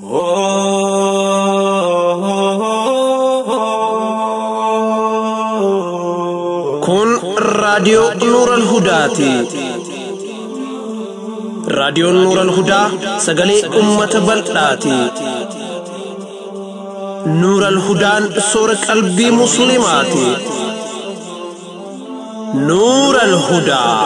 Kun raadiyoo Nuural Hudaati. Raadiyoon Nuural Hudaa sagalee uummata bal'aati. Nuural Hudaan soora qalbii Musliimaati. Nuural Hudaa.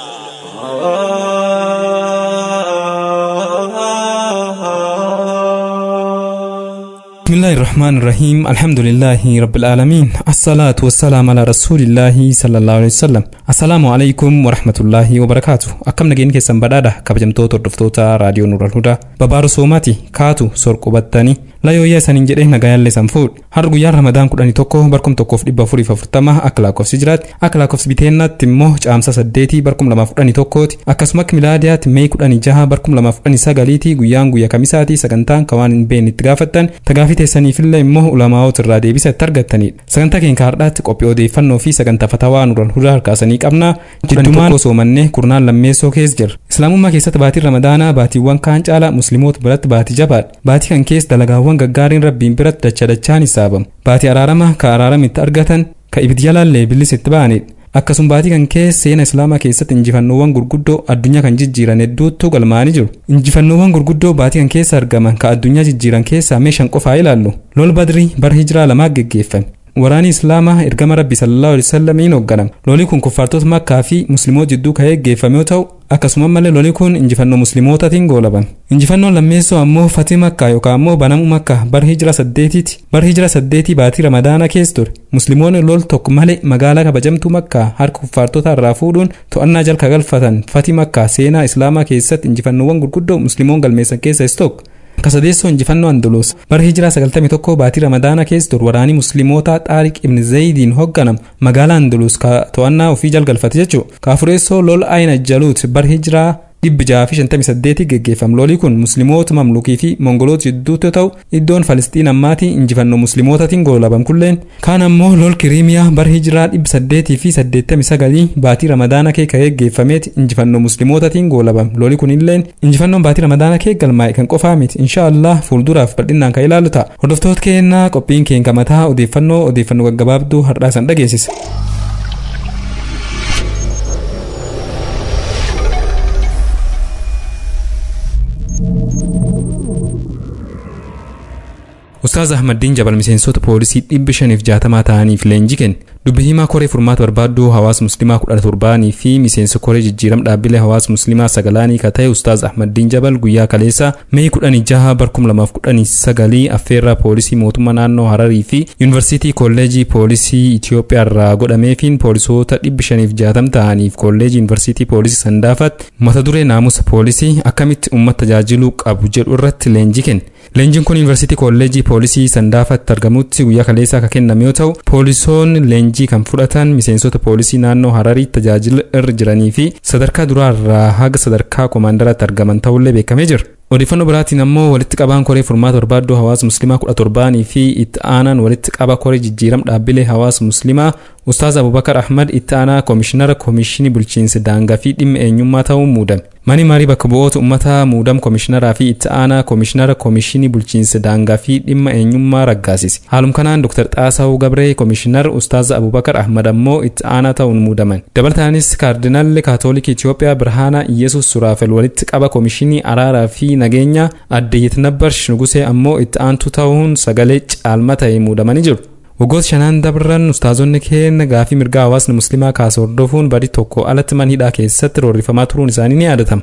بسم الله الرحمن الرحيم الحمد لله رب العالمين الصلاة والسلام على رسول الله صلى الله عليه وسلم السلام عليكم ورحمة الله وبركاته أكم نجين كيسان بدادا كبجمتو تردفتوتا راديو نور الهدى ببارو سوماتي كاتو سورقو بطاني layooyyaa isaaniin jedhee nagayaallee san fuudhe har'a guyyaan ramadaan kudhanii tokko barkum tokkoof dhibba afurii afurtama akka lakkoofsi jiraatti akka lakkoofsi biteennaatti immoo caamsa saddeetii barkum lamaaf kudhanii tokkooti akkasuma akka milaadiyaatti mee kudhanii jaha barkum lamaaf kudhanii sagaliitii guyyaan guyyaa kamisaati sagantaan kan waan hin beekne itti gaafattan tagaafii teessaniifillee immoo ulamaa'oota irraa deebisa itti argattanidha sagantaa keenya har'aatti qophii odeeffannoo fi sagantaa fatawaa nuran hudaa harkaasanii qabna jiddumaan soomannee kurnaan lammeessoo keessa jira islaamummaa keessatti baatiin ramadaanaa baatiiwwan kaan caala musliimoota biratti baatii jabaadha baatii kan keessa dalagaawwan waan gaggaariin rabbiin biratti dacha dachaan hisaabamu baatii araarama ka araarama itti argatan ka ibiddi jalaallee billis itti ba'anidha akkasuma baatii kan keessa seena islaamaa keessatti injifannoowwan gurguddoo addunyaa kan jijjiiran hedduutu galmaanii jiru injifannoowwan gurguddoo baatii kan keessa argaman ka addunyaa jijjiiran keessaa meeshan qofaa ilaallu lol badrii bara hijiraa lamaa geggeeffame waraani islaamaa ergama rabbi sallallahu alaihi wasallamiin hoogganama lolii kun kuffaartota makkaa fi musliimoota jidduu kan geggeeffame yoo ta'u akkasuma malee lolii kun injifannoo musliimootaatiin goolabame injifannoon lammeessoo ammoo fatii makkaa yookaan ammoo banamuu makkaa bara hijira saddeetiiti bara hijira saddeetii baatii ramadaana keessa ture musliimoonni lol tokko malee magaalaa kabajamtuu makkaa harka kuffaartota irraa fuudhuun to'annaa jalka galfatan fatii makkaa seenaa islaamaa keessatti injifannoowwan gurguddoo musliimoon galmeessan keessaa isa tokko kasadeessoo injifannoo andaluus bara hijiraa 91 baatii ramadaana keessa ture waraanii musliimoota xaariq ibn zayidiin hoogganam magaalaa andaluus ka to'annaa ofii jalgalfate jechuu kaafureessoo lol ayna jaluut bara hijiraa dhibbi jaha fi shantamii saddeetii geggeeffame lolii kun musliimoota mamlukii fi mongoloota jidduutti yoo ta'u iddoon falisxiin ammaatii injifannoo musliimootaatiin goolabame kulleen kaan ammoo lol kiriimiyaa bara hijiraa dhibbi saddeetii fi saddeettamii sagalii baatii ramadaana kee ka geggeeffameeti injifannoo musliimootaatiin goolabame lolii kunilleen injifannoon baatii ramadaana kee galmaa'e kan qofaa miti inshaallah fuulduraaf bal'inaan kan ilaallu ta'a hordoftoota keenyaa qophiin keenya mataa odeeffannoo odeeffannoo gaggabaabduu har'aa san dhageessisa. Ustaaz Ahmaddiin Jabal miseensota poolisii dhibba shaniif jaatamaa ta'aniif leenjii kenne dubbi himaa koree furmaata barbaadduu hawaasa musliimaa kudha torbaanii fi miseensa koree jijjiiram dhaabbilee hawaasa musliimaa sagalaanii ka ta'e Ustaaz Ahmaddiin Jabal guyyaa kaleessa mee kudhanii jaha barkum lamaaf kudhanii sagalii affeerraa poolisii mootummaa naannoo Hararii fi yuunivarsiitii kolleejii poolisii Itoophiyaa irraa godhameefiin poolisoota dhibba shaniif jaatam ta'aniif kolleejii yuunivarsiitii poolisii sandaafatti mata duree naamusa poolisii akkamitti uummata tajaajiluu qabu jedhu irratti leenjii kenne. Leenjiin kun yuunivarsiitii kolleejii poolisii sandaafatti argamutti guyyaa kaleessaa kan kenname yoo ta'u poolisoonni leenjii kan fudhatan miseensota poolisii naannoo hararii tajaajila irra jiranii fi sadarkaa duraarraa haga sadarkaa koomaandaraatti argaman ta'ullee beekamee jira. odeeffannoo biraatiin ammoo walitti qabaan koree furmaata barbaaddoo hawaasa musliimaa kudha torbaanii fi itti aanaan walitti qaba koree jijjiiram dhaabbilee hawaasa musliimaa ustaaz abubakar ahmad itti aanaa koomishinara koomishinii bulchiinsa daangaa fi dhimma eenyummaa ta'uun muudame mani marii bakka bu'oota uummataa muudam koomishineraa fi itti aanaa koomishinara koomishinii bulchiinsa daangaa fi dhimma eenyummaa raggaasise haalum kanaan dr xaasawu gabree koomishinar ustaaz abubakar ahmad ammoo itti aanaa ta'uun muudaman dabalataanis kaardinaalli kaatoolikii itiyoophiyaa birhaana iyesus suraafel walitti qaba koomishinii araaraa fi nageenya adde yitnabbarsh nugusee ammoo itti aantu ta'uun sagalee caalma ta'e muudamanii jiru waggoota shanaan dabran ustaazonni keenya gaafii mirgaa hawaasni musliimaa kaasa hordofuun badii tokko alatti mana hidhaa keessatti roorrifamaa turuun isaanii ni yaadatama.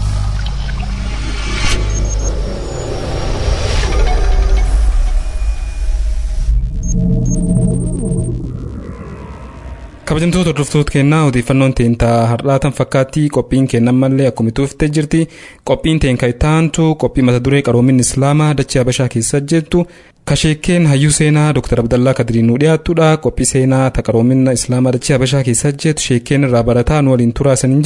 kabajamtoota hordoftoota keenyaa odeeffannoon teentaa har'aatan fakkaatti qophiin kennan mallee akkuma tuuftee jirti qophiin teenka ittaantu qophii mata duree qaroominni islaamaa dachee habashaa keessa jettu kasheekkeen hayyuu seenaa dr abdallaa kadiriin nu dhiyaattudha qophii seenaa ta qaroominna islaamaa dachee habashaa keessa jettu sheekkeen irraa barataa nu waliin turaa isaniin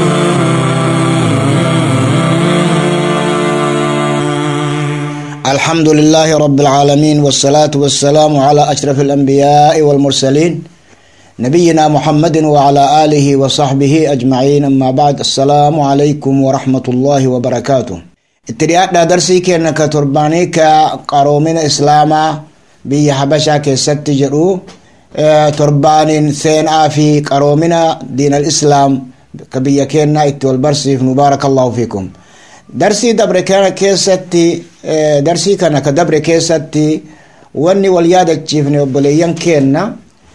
jedha الحمد لله رب العالمين والصلاة والسلام على أشرف الأنبياء والمرسلين نبينا محمد وعلى آله وصحبه أجمعين أما بعد السلام عليكم ورحمة الله وبركاته اترياد درسي كأنك ترباني كقرومين إسلاما بي حبشا كست جرو تربان ثين في قرومنا دين الإسلام كبي كينا اتوال برسي مبارك الله فيكم darsii dabre kana keessatti darsii kana ka dabre keessatti wanni wal yaadachiifne obboleeyyan keenna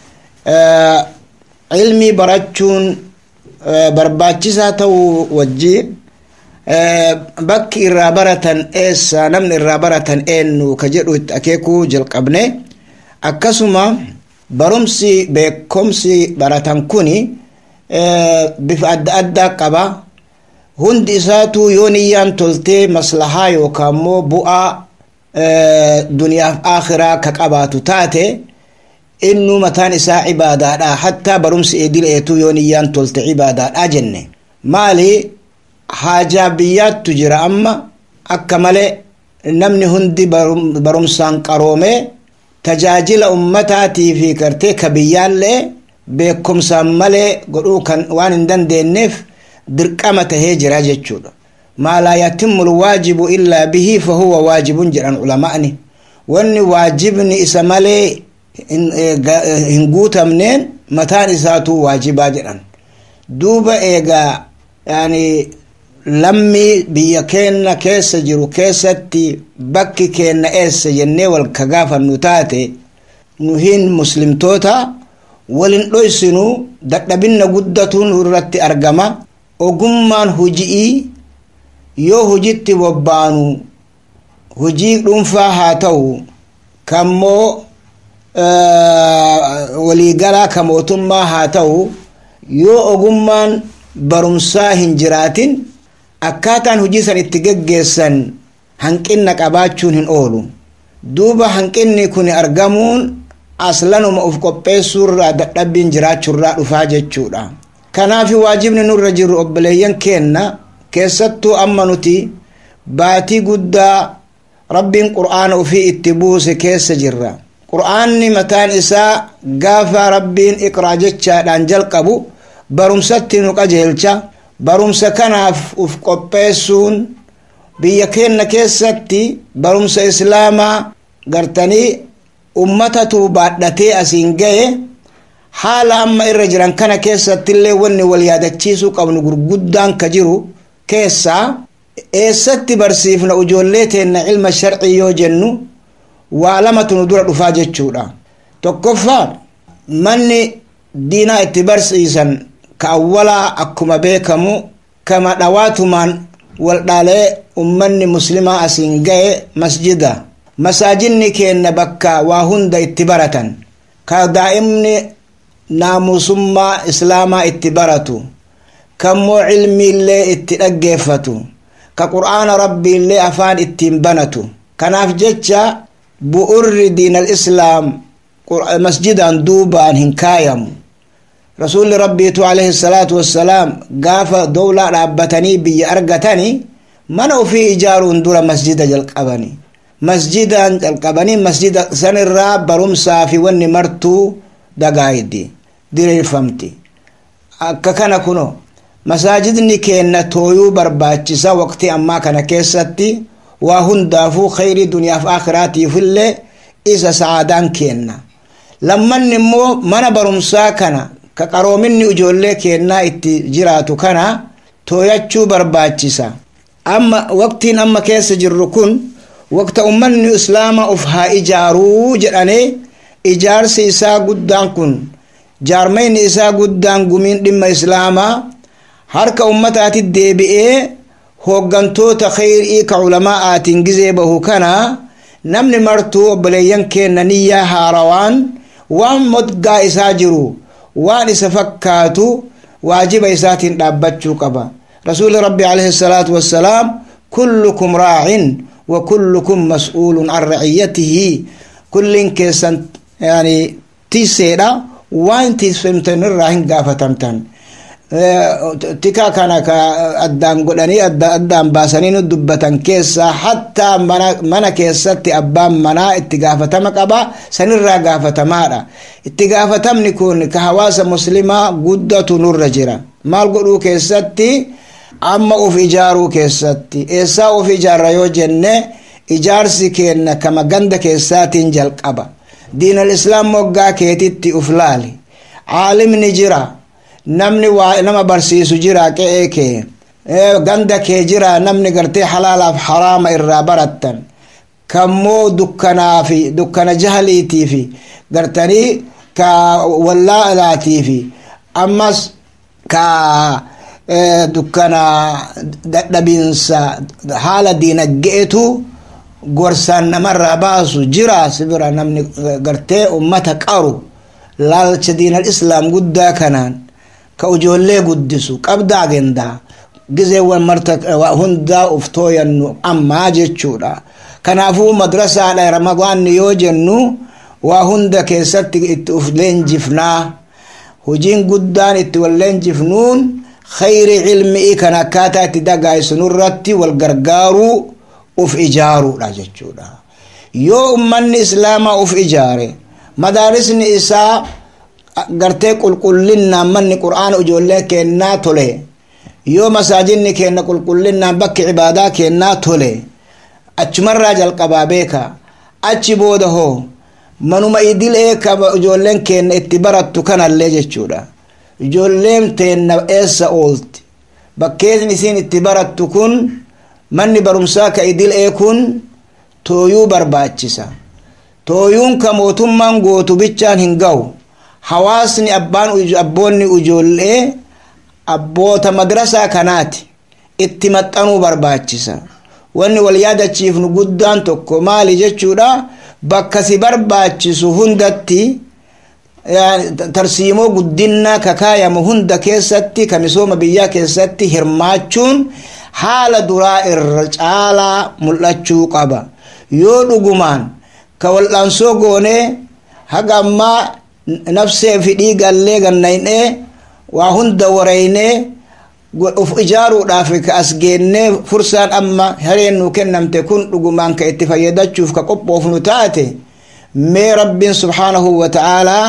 ilmii barachuun barbaachisaa ta'uu wajjiin bakki irraa baratan eessa namni irraa baratan eenyu ka jedhu itti akeekuu jalqabne akkasuma barumsi beekumsi baratan kuni bifa adda addaa qaba hundi isaatu yoo niyyaan toltee maslahaa yookaan immoo bu'aa duniyaaf akhiraa ka qabaatu taate innu mataan isaa cibaadaadha hattaa barumsi idileetu yoo niyyaan tolte cibaadaadha jenne maali haajaa biyyaattu jira amma akka malee namni hundi barumsaan qaroome tajaajila ummataatii fi gartee ka biyyaallee beekumsaan malee godhuu kan waan hin dandeenyeef dirqama tahee jira jechuudha maa laa yatimmu lwaajibu illaa bihi fahuwa waajibun jedhan ulama'ni wanni waajibni isa malee hin guutamneen mataan isaatu waajibaa jedhan duuba eegaa yani lammii biyya keenna keessa jiru keessatti bakki keenna eessa jennee wal ka gaafannu taate nuhin muslimtoota walin dhoysinu dadhabinna guddatuun irratti argama ogummaan huji'ii yoo hujitti bobbaanu hujii dhuunfaa haa ta'u kammoo waliigalaa ka mootummaa haa ta'u yoo ogummaan barumsaa hin jiraatin akkaataan hujii san itti geggeessan hanqinna qabaachuun hin oolu duuba hanqinni kun argamuun aslanuma uf qopheessuurraa dadhabbiin jiraachuurraa dhufaa jechuudha kanaaf waajibni nurra jiru obboleeyyan keenna keessattuu amma nuti baatii guddaa rabbiin qur'aana ufii itti buuse keessa jirra qur'aanni mataan isaa gaafa rabbiin iqraa jechaadhaan jalqabu barumsatti nu qajeelcha barumsa kanaaf uf qopheessuun biyya keenna keessatti barumsa islaamaa gartanii ummatatu baadhatee asiin gaye haala amma irra jiran kana keessattillee wanni wal yaadachiisuu qabnu gurguddaan ka jiru keessaa eessatti barsiifna ijoollee teenna ilma sharcii yoo jennu waa lamatu nu dura dhufaa jechuudha tokkoffaa manni diinaa itti barsiisan ka awwalaa akkuma beekamu kama dhawaatumaan waldhaalee ummanni muslimaa asiin gaye masjida masaajinni keenna bakka waa hunda itti baratan ka daa'imni naamusummaa islaamaa itti baratu kammoo cilmiillee itti dhaggeeffatu ka qur'aana rabbiillee afaan ittiin banatu kanaaf jecha bu'urri diinal islaam masjidaan duubaan hin kaayamu rasuulli rabbiitu alayhi salaatu wassalaam gaafa dowlaa dhaabbatanii biyya argatanii mana ufii ijaaruun dura masjida jalqabanii masjidaan jalqabanii masjida sanirraa barumsaa fi wanni martuu dagaayiddi diriirfamti akka kana kuno masaajidni keenna tooyuu barbaachisa waqtii ammaa kana keessatti waa hundaafuu khayrii duniyaaf akhiraatiifillee isa sa'aadaan keenna lammanni immoo mana barumsaa kana ka qaroominni ijoollee keennaa itti jiraatu kana tooyachuu barbaachisa amma waqtiin amma keessa jirru kun waqta ummanni islaama uf haa ijaaruu jedhane ijaarsi isaa guddaan kun jaarmayni isaa guddaan gumiin dhimma islaamaa harka ummataati deebi'ee hooggantoota khayrii ka ulamaa'aatiin gizee bahu kana namni martuu obboleeyyan keenna niyyaa haarawaan waan modgaa isaa jiru waan isa fakkaatu waajiba isaatiin dhaabbachuu qaba rasuuli rabbi alayhi salaatu wassalaam kullukum raacin wa kullukum mas'uulun an raciyatihi kullin keessan yani tiiseedha waan tiisfamtan irraa hin gaafatamtan tika kana ka addaan godhanii addaan baasanii nu dubbatan keessaa hattaa mana keessatti abbaan manaa itti gaafatama qaba sanirraa gaafatamaadha itti gaafatamni kun ka hawaasa muslimaa guddatu nurra jira maal godhuu keessatti amma uf ijaaruu keessatti eessaa uf ijaarra yoo jenne ijaarsi keenna kama ganda keessaatiin jalqaba diinal islaam moggaa keetitti uf laali caalimni jira namni waa nama barsiisu jira qe'ee kee ganda kee jira namni gartee halaalaaf haraama irraa barattan kammoo dukkanaafi dukkana jahaliitiifi gartanii ka wallaalaatiifi ammas ka dukkana dadhabinsa haala diinaggeetu gorsaan namarraa baasu jira sibira namni gartee ummata qaru laalcha diinal islaam guddaa kanaan ka ijoollee guddisu qabda agendaa gizeewwan marta hundaa uf tooyannu ammaa jechuudha kanaafuu madrasaadha ramadaanni yoo jennu waa hunda keessatti itti uf leenjifnaa hojiin guddaan itti wal leenjifnuun khayri cilmi'ii kan akkaataa itti dagaaysunurratti wal gargaaruu uf ijaaruudha jechuudha yoo ummanni islaamaa uf ijaare madaarisni isaa gartee qulqullinnaan manni qur'aana ijoollee kennaa tole yoo masaajinni kenna qulqullinnaan bakki cibaadaa kennaa tole achumarraa jalqabaa beeka achi booda hoo manuma idilee ka ijoolleen kenna itti barattu kanallee jechuudha ijoolleen teenna eessa oolti bakkeesni isiin itti barattu kun manni barumsaa ka idilee kun tooyuu barbaachisa tooyuun ka mootummaan gootu bichaan hin ga'u hawaasni abbaan abboonni ijoollee abboota madrasaa kanaati itti maxxanuu barbaachisa wanni wal yaadachiifnu guddaan tokko maali jechuudha bakka si barbaachisu hundatti tarsiimoo guddinaa kakaayamu hunda keessatti ka misooma biyyaa keessatti hirmaachuun haala duraa irra caalaa mul'achuu qaba yoo dhugumaan ka wal'aansoo goonee haga ammaa nafsee fi dhiigallee gannaynee waa hunda wareynee uf ijaaruudhaaf ka as geennee fursaan amma hareen nu kennamte kun dhugumaan ka itti fayyadachuuf ka qophoofnu taate mee rabbiin subhaanahu wa ta'aalaa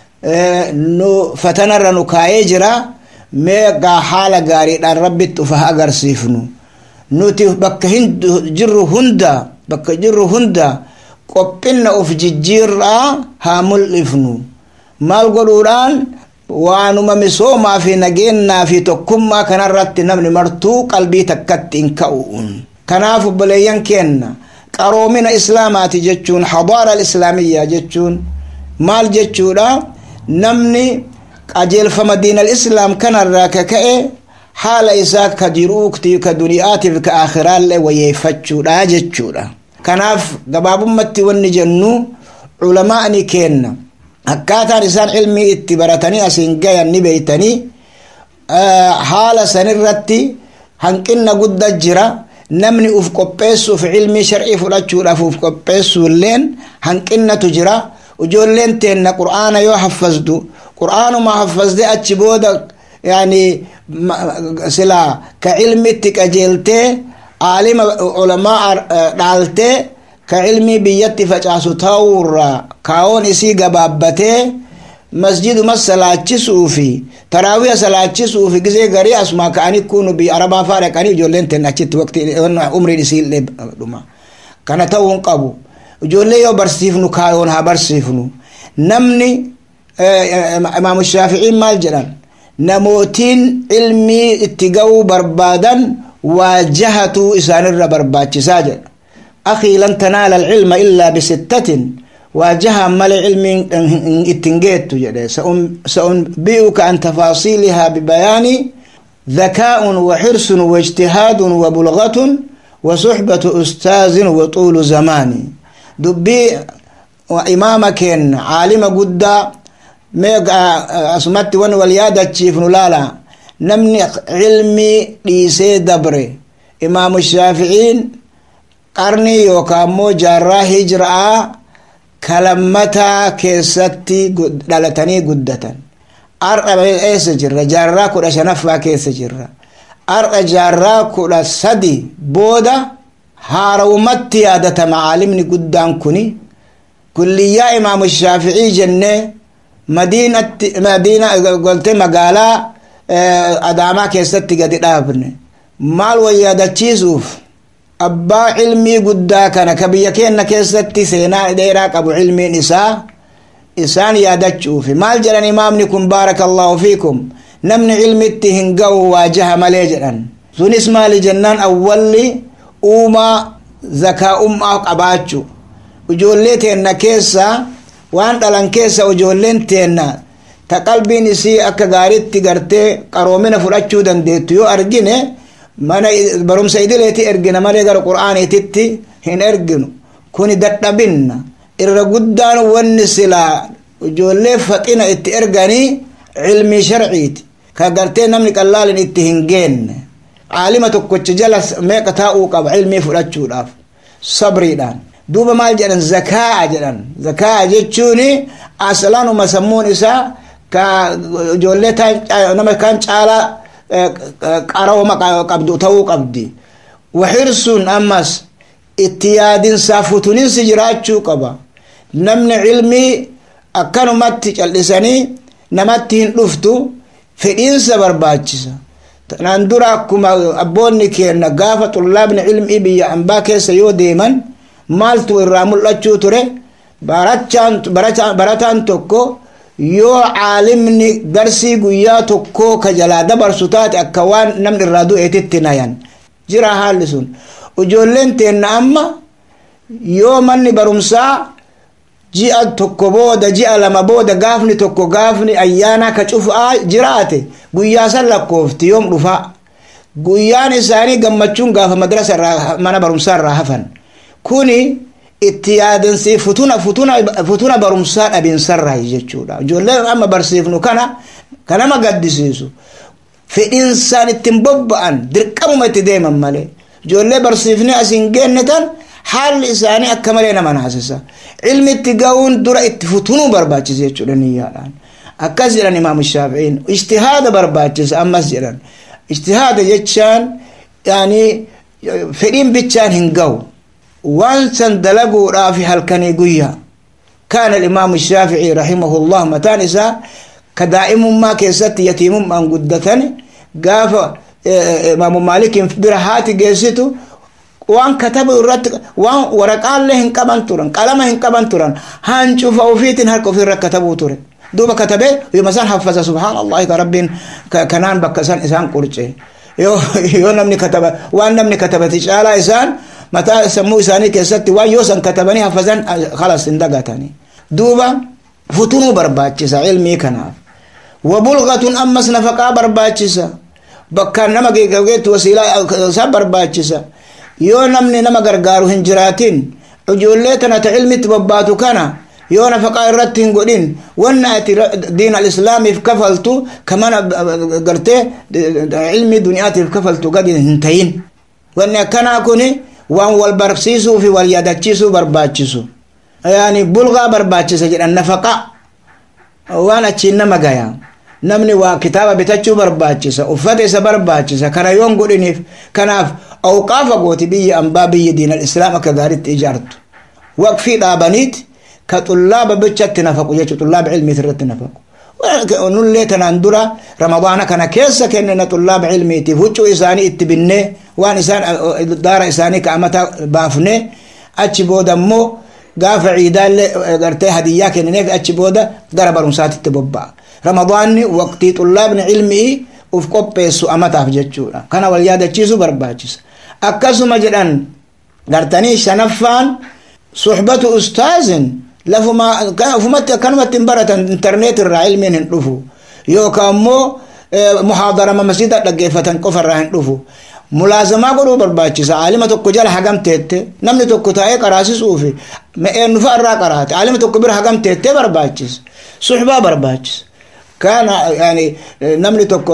nu fatanarra nu kaayee jira mee gaa haala gaariidhaan rabbitti ufa agarsiifnu nuti bakka jirru hunda bakka jirru hunda qophina uf jijjiirraa haa mul'ifnu maal godhuudhaan waanuma misoomaa fi nageennaa fi tokkummaa kanarratti namni martuu qalbii takkatti hin ka'uun kanaaf obboleeyyan keenna qaroomina islaamaati jechuun hadaara islaamiyyaa jechuun maal jechuudha namni qajeelfama diinal islaam kanarraa ka ka'e haala isaa ka jiruukti ka duniyaatiif ka aakhiraallee wayyeeffachuudha jechuudha kanaaf gabaabummatti wanni jennu culamaa'ni keenna akkaataan isaan ilmii itti baratanii asiin gayan ni beeytanii haala sanirratti hanqinna gudda jira namni uf qopheessuuf ilmii shar'ii fudhachuudhaaf uf qopheessuulleen hanqinnatu jira ijoolleen teenna qur'aana yoo haffazdu qur'aanuma haffazde achi booda yani sila ka ilmitti qajeeltee aalima ulamaa dhaaltee ka ilmii biyyatti facaasu ta'uurra kaawoon isii gabaabbatee masjiduma salaachisuufi taraawiya salaachisuufi gisee garii asuma ka'anii kunu biyya arabaa faa dhaqanii ijoolleen ten achitti waqti umriin isiillee dhuma kana ta'uu hin qabu ijoollee yoo barsiifnu kaayoon haa barsiifnu namni imaamu shaaficiin maal jedhan namootiin ilmii itti ga'uu barbaadan waajahatuu isaanirra barbaachisaa jedha akii lan tanaala alcilma illaa bisittatin waajaha male cilmiin ittin geettu jedhe saunbi'uka an tafaasiilihaa bibayaani ذكاء وحرص واجتهاد وبلغة وصحبة أستاذ وطول زمان دبي وإمامك عالم قد أسمت ون واليادة تشيف نلالا نمني علمي ليسي دبري إمام الشافعين قرني يوكامو جارا هجرة كلمتا كيستي دلتني قدة har'a eessa jirra jaarraa kudha shanaffaa keessa jirra har'a jaarraa kudha sadi booda haarawumatti yaadatama caalimni guddaan kuni kulliyyaa imaamu shaaficii jennee madiinatti madiina golte magaalaa adaamaa keessatti gadi dhaabne maal wayyaadachiisuuf abbaa cilmii guddaa kana ka biyya keenna keessatti seenaa dheeraa qabu cilmiin isaa isaan yaadachuufi maal jedhan imaamni kun baaraka allahu fiikum namni cilmitti hin ga'u waajaha malee jedhan sunis maali jennaan awwalli uumaa zakaa'ummaa qabaachu ijoollee teenna keessa waan dhalan keessa ijoolleen teenna ta qalbiin isii akka gaaritti gartee qaroomina fudhachuu dandeettu yoo argine mana barumsa idileeti ergina malee gara qur'aaniititti hin erginu kuni dadhabinna irra guddaan wanni silaa ijoollee faxina itti erganii cilmii sharciiti ka gartee namni qallaalin itti hin geenne caalima tokkocha jala meeqa taa'uu qaba cilmii fudhachuudhaaf sabriidhaan duuba maal jedhan zakaa'a jedhan zakaa'a jechuun aslanuma sammuun isaa ka ijoollee nama kan caalaa qarooma qabdu ta'uu qabdi waxirsuun ammas itti yaadinsaa futuninsi jiraachuu qaba namni cilmii akkanumatti cal'isanii namatti hin dhuftu fedhiinsa barbaachisa tanaan dura akkuma abboonni keenna gaafa xullaabni cilmii biyya ambaa keessa yoo deeman maaltu irraa mul'achuu ture barataan tokko yoo caalimni darsii guyyaa tokkoo ka jalaa dabarsu taate akka waan namni irraa du'eetitti nayan jira haalli sun ijoolleen teenna amma yoo manni barumsaa ji'a tokko booda ji'a lama booda gaafni tokko gaafni ayyaana ka cufaa jiraate guyyaa san lakkoofti yoom dhufa guyyaan isaanii gammachuun gaafa madrasa irraa mana barumsaa irraa hafan kuni itti yaadansi futuna futuna futuna barumsaa dhabiinsarraa jechuudha ijoolleen amma barsiifnu kana kanama gaddisiisu fedhiinsaan ittiin bobba'an dirqamuma itti deeman malee ijoollee barsiifnee asiin geenne tan haalli isaanii akka malee nama naasisa ilmi itti ga'uun dura itti futunuu barbaachisa jechuudha niyyaadhaan akkas jedhan imaamu shaafi'iin ijtihaada barbaachisa ammas jedhan ijtihaada jechaan yaanii fedhiin bichaan hin ga'u waan san dalaguudhaaf halkanii guyyaa كان الإمام الشافعي رحمه الله متان إسا كدائمما كيست يتيمما قدتني قاف إمام مالك برهات جيستو waan katabu irratti waan waraqaallee hin qaban turan qalama hin qaban turan hancufa ofiitiin harka ofirra katabuu ture duuba katabee yoma san haffaza subhaanallahi ka rabbiin kanaan bakka san isaan qurce yoo namni kataba waan namni katabati caalaa isaan mataa sammuu isaanii keessatti waan yoo san katabanii haffazan kalas hin dagatanii duuba futunuu barbaachisa ilmii kanaaf wabulgatun ammas nafaqaa barbaachisa bakkaan nama geeggeetti wasiilaa isaa barbaachisa yoo namni nama gargaaru hin jiraatin ijoollee tana ta ilmitti bobbaatu kana yoo nafaqaa irratti hin godhin wanna ati diin alislaamiif kafaltu kamana gartee ilmii duniyaatiif kafaltu gadi hin tayin wanni akkanaa kuni waan wal barsiisuu fi wal yaadachiisuu barbaachisu yaani bulgaa barbaachisa jedhan nafaqa waan achiin nama gaya namni waa kitaaba bitachuu barbaachisa uffata isa barbaachisa kana yoon godhiniif kanaaf awqaafa gooti biyya ambaa biyya diin alislaam akka gaaritti ijaartu waqfii dhaabaniit ka xullaaba bichatti nafaqu jechu xullaaba ilmiit irratti nafaqu nullee tanaan dura ramadaana kana keessa kennina xullaaba ilmiitiif huccuu isaanii itti binnee waan isaan daara isaanii ka'amata baafne achi booda immoo gaafa ciidaallee gartee hadiyyaa kennineef achi booda gara barumsaatitti bobba'a ramadaanni waqtii xullaabni ilmii uf qopheessu amataaf jechuudha kana wal yaadachiisu barbaachisa akkasuma jedhan gartanii shanaffaan suxbatu ustaazin lafuma ufumatti akkanumatti hin baratan internet irraa ilmiin hin dhufu yookaan immoo muhaadarama masjida dhaggeeffatan qofa irraa hin dhufu mulaazamaa godhuu barbaachisa aalima tokko jala hagam teette namni tokko taa'ee qaraasisuufi eenyufa irraa qaraate aalima tokko bira hagam teettee barbaachisa suxbaa barbaachisa كان يعني نملي توكو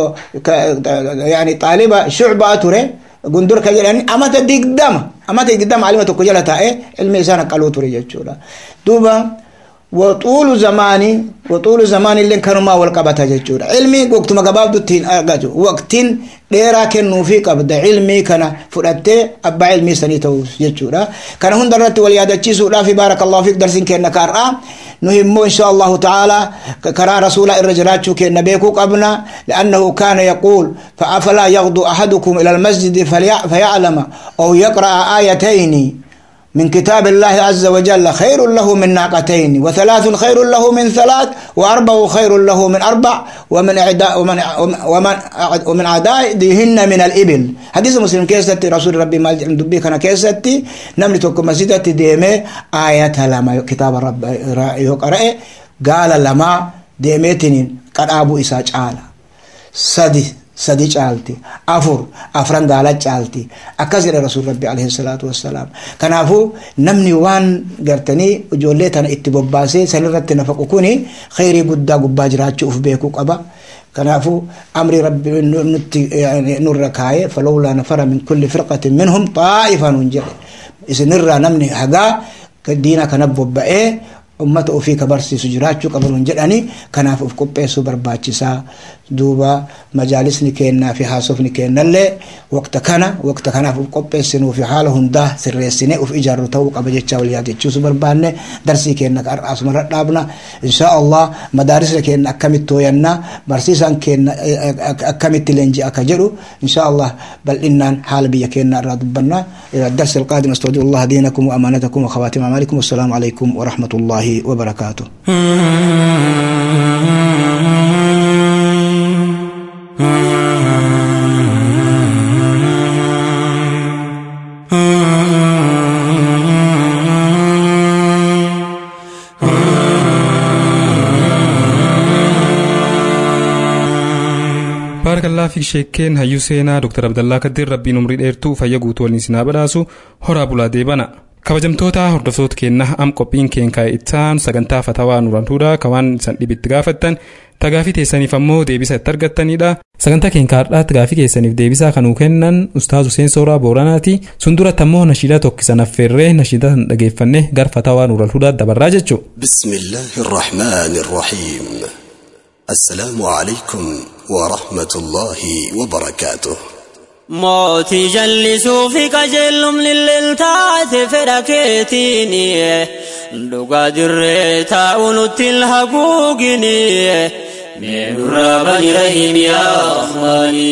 يعني طالبة شعبة توري قندور كجلاني أما تديك دم أما تديك دم علمة توكو جلتا إيه الميزان قالوا توري جتشورا دوبا waxuulu zamaanii waxuulu zamaanii illee kanumaa wal qabata jechuudha ilmii waqtuma gabaabdutti hin argatu waqtiin dheeraa kennuufii qabda ilmii kana fudhattee abbaa ilmii sanii ta'uuf jechuudha kana hunda irratti wal yaadachiisuudhaaf baarakallahu fiik darsiin kenna kaar'aa nuhi immoo insha allahu ta'ala karaa rasuulaa irra jiraachuu kenna beekuu qabna liannahu kaana yaquul فأفلا يغدو أحدكم إلى المسجد فيعلم أو يقرأ آيتين من كتاب الله عز وجل خير له من ناقتين وثلاث خير له من ثلاث وأربع خير له من أربع ومن أعداء ومن ومن ومن أعدائهن من الإبل حديث مسلم كيستي رسول ربي ما دبي كان كيستي نملي توكو مسجدتي ديمي آية لما كتاب رب يقرأ قال لما ديميتنين قد أبو إسا تعالى سدي sadi caalti afur afran gaala caalti akkas jedha rasul rabbi alayhi salaatu wassalaam kanaafuu namni waan gartanii ijoollee tana itti bobbaasee sanirratti nafaqu kuni khayrii guddaa gubbaa jiraachuu uf beekuu qaba kanaafuu amri rabbi nutti nurra kaaye falawlaa nafara min kulli firqatin minhum xaa'ifa nun jedhe isinirraa namni hagaa diina kana bobba'ee ummata ofii ka barsiisu jiraachuu qabanuun jedhani kanaaf uf qopheessuu barbaachisaa duuba majaalisni kennaa fi haasofni kennallee waqta kana waqta kanaaf uf qopheessinuu fi haala hundaa sirreessine uf ijaarru ta'uu qaba jecha wal yaadachiisuu barbaanne darsii kenna asuma dhaabna insha allah madaarisni kenna akkamitti tooyanna barsiisaan kenna akkamitti leenji akka jedhu insha allah bal'innaan haala biyya kennaa irraa dubbanna إلى الدرس القادم استودع الله دينكم وأمانتكم وخواتم أعمالكم والسلام عليكم ورحمة الله وبركاته baarakalaa fi sheekkeen hayyuu seenaa dr abdallaa kaddiin rabbiin umrii dheertuu fayya guutuu waliin sinaa badhaasu horaa bulaa deebana kabajamtoota hordoftoota keenna am qophiin keen kaa'e ittaan sagantaa fatawaa nurantuudha kawaan isan dhibitti gaafattan tagaafii teessaniif ammoo deebisa itti argattanidha sagantaa keen kaardhaatti gaafii keessaniif deebisaa kanuu kennan ustaazu seensooraa booranaati sun duratti ammoo nashiidaa tokkisan affeerree nashiidaa san dhageeffanne gar fatawaa nurantuudha dabarraa jechuu بسم الله الرحمن الرحيم السلام عليكم ورحمة الله وبركاته mootii jallisuu fi qajeelum lilliltaate fedha keetiini dhugaa dirree taa'u nutti haguugini meenurraa bani rahim yaa rahmaani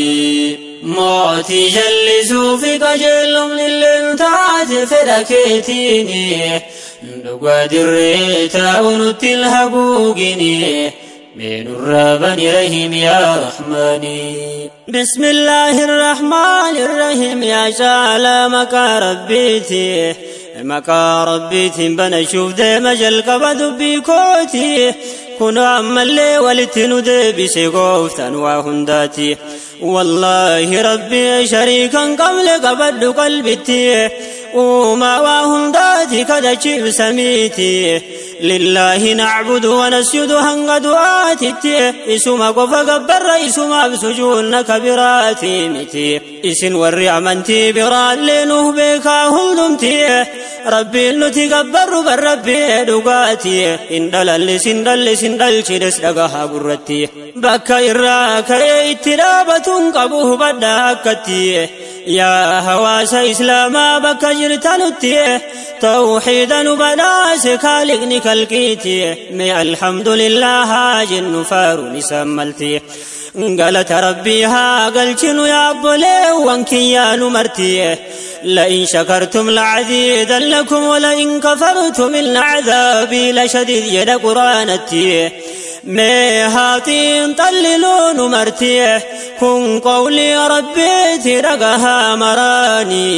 mootii jallisuu fi qajeelum lilliltaate fedha keetiini dhugaa dirree taa'u nutti haguugini من الرابن رحيم يا رحماني بسم الله الرحمن الرحيم يا شعلا مكا ربيتي مكا ربيتي بنا شوف دي مجل قبض بيكوتي كنوا عم اللي ولتنو دي بسيقوفتن وهنداتي والله ربي شريكا قبل قبض قلبتي وما وهنداتي كذا شيء سميتي لله نعبد ونسجد هنگ دعاتي اسما قف قبر اسما بسجون كبراتي متي اسن وري امنتي برال لنه بكا هلدمتي ربي نتي قبر بربي دقاتي ان دلل سن دل سن دل چدس دقها قرتي بكا إراك اترابة قبوه بداكتي يا هواس إسلاما بكا جرتنتي توحيدا بناس خالقني كالكيتي مي الحمد لله جن فارو نسملتي قالت ربيها قلتن يا بولي وانكي يا نمرتي لئن شكرتم لعزيزا لكم ولئن كفرتم إن عذابي لشديد يد قرانتي مي هاتين طللون مرتي كن قولي ربي ترقها مراني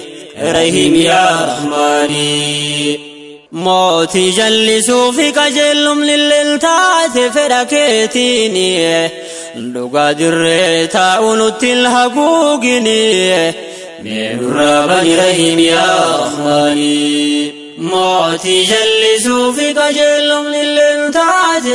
رحيم يا رحماني موتي جلسوا في قجلهم للالتات فركيتيني لقا دري تاؤنت الحقوقني من الرابن رحيم يا رحماني موتي جلسوا في قجلهم للالتات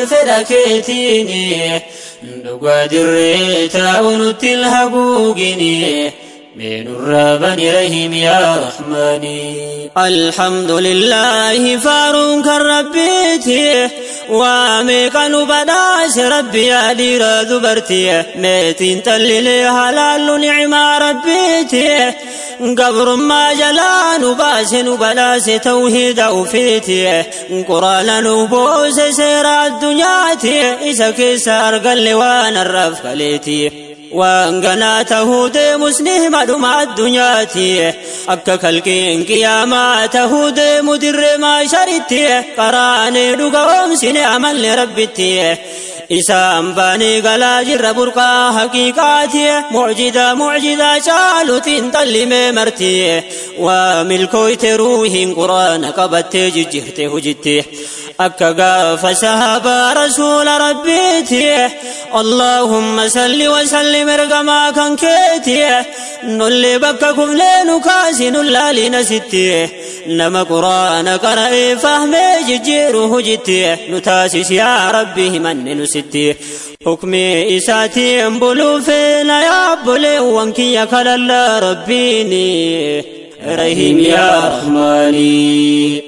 فركيتيني لقا دري تاؤنت الحقوقني من الربن رحيم يا رحماني الحمد لله فارون كربيتي واميقا نبداس ربي يا دير ذبرتي ميتين تللي حلال نعمة ربيتي قبر ما جلا نباس نبلاس توحيد وفيتي قرآن نبوس سير الدنيا إسا كسار قل وانا الرف قليتي وانقنا تهود مسنه مدمع الدنيا أكا كالكين قياما تهود مدر ما شريتي قراني دقوم سنة عمل لربتي إسام باني قلا جر برقا حقيقاتي معجزة معجزة شالوتين طلي مرتي وملكويت روح قرآن قبت ججهت هجتي أكا قاف سهب رسول ربيتي اللهم صل وسلم ارقما كان كيتي نولي بكا كفلين كاسي نلالي نستي نما قرآن قرأي فهمي ججيره جتي نتاسس يا ربي من نستي حكمي إساتي انبلو فينا يا بلي وانكي يا كلا ربيني رحيم يا رحماني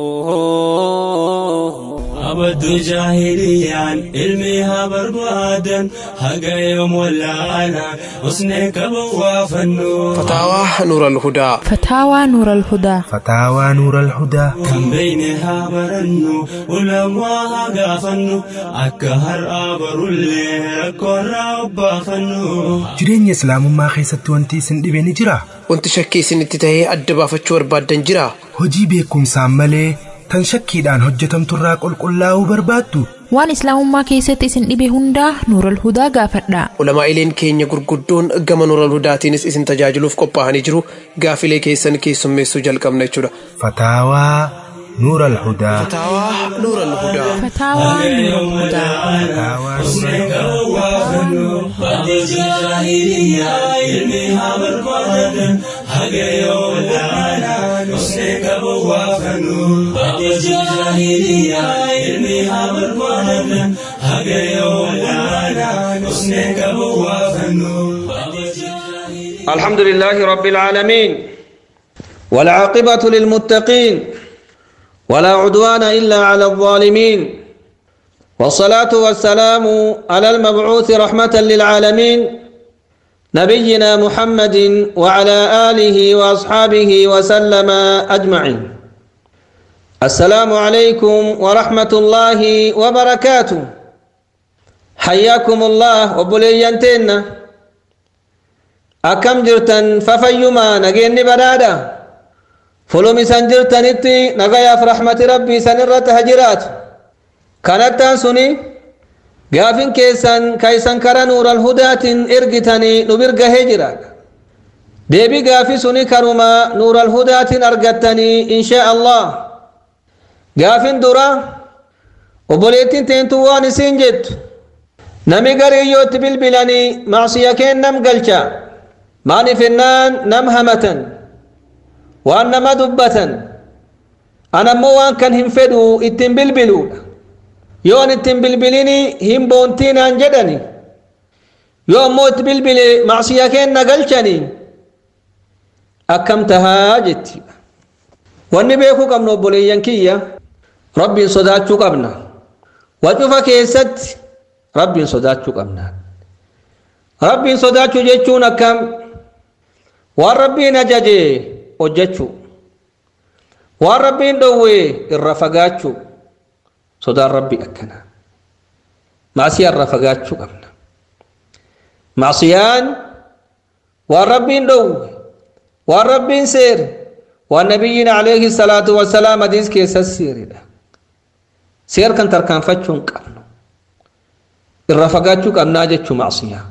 abaddu jaahiliyaan ilmi haa barbaadan haga yoom wallaana usnee qaban waa fannu فتاوى نور الهدى فتاوى نور الهدى فتاوى نور الهدى kan beeyne haa barannu ulamaa haa gaafannu akka har'aa barullee rakkoorraa obbaafannu jireenya islaamummaa keessatti wanti isin dhibe ni jira wanti shakkii isinitti tahee adda baafachuu barbaaddan jira hojii beekumsaan malee tan shakkiidhaan hojjetamturraa qulqullaa'uu barbaaddu waan islaamummaa keessatti isin dhibe hundaa nuural hudaa gaafadha ulamaa'ileen keenya gurguddoon gama nuural hudaatiinis isin tajaajiluuf qophaa'anii jiru gaafilee keessan keessummeessuu jalqabna jechuudha fataawaa nuur alhudaa fataawaa nuura alhudaa fataawaa nuural hudaa الحمد لله رب العالمين والعاقبة للمتقين ولا عدوان إلا على الظالمين والصلاة والسلام على المبعوث رحمة للعالمين نبينا محمد وعلى آله وأصحابه وسلم أجمعين السلام عليكم ورحمة الله وبركاته حياكم الله وبلينتنا akkam jirtan fafayyumaa nageenni badhaadha fulum isan jirtanitti nagayaaf rahmati rabbii isan irratti ha jiraatu kanattaan suni gaafin keessan ka isan kara nuural hudaatiin ergitanii nu birgahee jiraadha deebi gaafi suni kanuma nuural hudaatiin argattanii inshaa allah gaafin dura obboleettiin teentu waan isiin jettu nami gariiyyootti bilbilanii macsiya keennam galcha maaliif ennaan nam hamatan waan nama dubbatan anammoo waan kan hin fedhu ittiin bilbiluudha yoo an ittiin bilbilini hin boontiinaan jedhani yoo ammoo itti bilbile macsiya keenna galchanii akkam tahaa jetti wanni beekuu qabnu obboleeyyan kiyya rabbiin sodaachuu qabna wacufa keessatti rabbiin sodaachuu qabna rabbiin sodaachuu jechuun akkam waan rabbiin ajaje hojjechuu waan rabbiin dhowwe irra fagaachuu sodaan rabbi akkana maasiyaa irra fagaachuu qabna maasiyaan waan rabbiin dhowwe waan rabbiin seere waan nabiyyiin alayhi salaatu wasalaam hadiis keessa seeredha seer kan tarkaanfachuu hin qabnu irra fagaachuu qabnaa jechuu maasiyaa